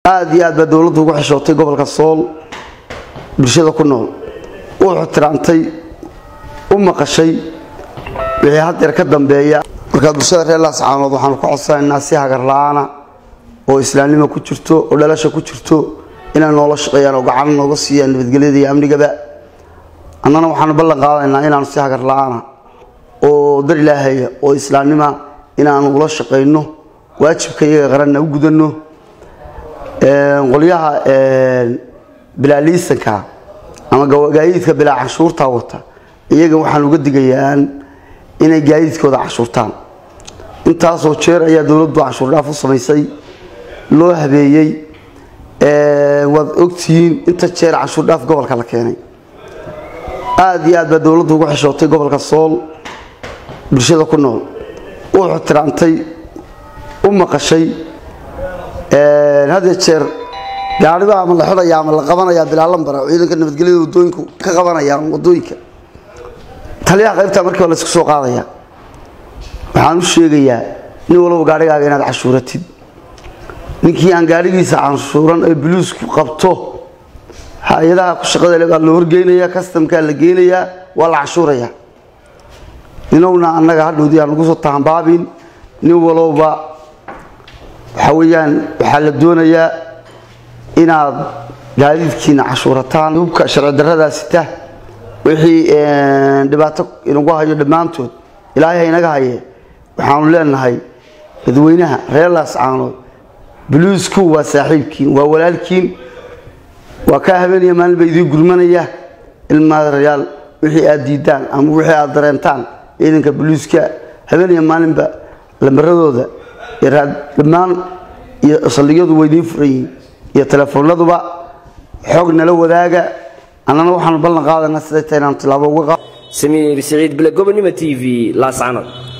aada iyo aad baa dowladdu ugu xishootay gobolka sool bulshada ku nool u ixtiraamtay u maqashay wixii haddeer ka dambeeya markaa bulshada reer laascaanood waxaanu ka codsanaynaa si hagar la-aana oo islaamnimo ku jirto oo dhalasha ku jirto inay noola shaqeeyaan oo gacan nooga siiyaan nabadgelyada iyo amnigaba annana waxaanu ballan qaadaynaa inaanu si hagar la-aana oo dar ilaahaya oo islaamnima inaanu ula shaqayno waajibka iyaga qaranna u gudanno qolyaha bilaaliisanka ama gaadiidka bilaa canshuurta wata iyaga waxaan uga digayaan inay gaadiidkooda canshuurtaan intaasoo jeer ayaa dowladdu canshuur dhaaf u samaysay loo habeeyey waad ogtihiin inta jeer canshuur dhaaf gobolka la keenay aada iyo aad baa dowladdu ugu xishootay gobolka sool bulshada ku nool u ixtiraamtay u maqashay hadee jeer gaariba ama la xidhaya ama la qabanaya bilaalambara ciidanka nabadgelyada wadooyinku ka qabanayaan wadooyinka taliyaha qaybtaa markiiba la isku soo qaadaya waxaan u sheegayaa nin walba gaarigaaga inaad cashuuratid ninkii aan gaarigiisa canshuuran ee buluusku qabto hay-adaha ku shaqada baa la horgeynaya kastamkaa la geynayaa waa la cashuuraya ninowna annaga hadhowdii aan nagu soo tahanbaabin nin walowba waxaa weeyaan waxaa la doonayaa inaad gaadiidkiina cashuurataan hubka sharci darradaa sita wixii dhibaato inagu hayo dhammaantood ilaahay ha inaga haye waxaanu leenahay dadweynaha reer laascaanood buluusku waa saaxiibkiin waa walaalkiin waa kaa habeeniya maalin ba idiin gurmanaya ilmaadayaal wixii aad diidaan ama wixii aad dareentaan ciidanka buluuska habeeniya maalinba lambaradooda dhammaan iyo saldhigyadu waa idiin furan yihiin iyo teleefoonaduba xoog nala wadaaga annana waxaanu ballan qaadanaa siday tahay inaanu tilaabo uga qaad samiir siciid bile gobonimo t v laascanood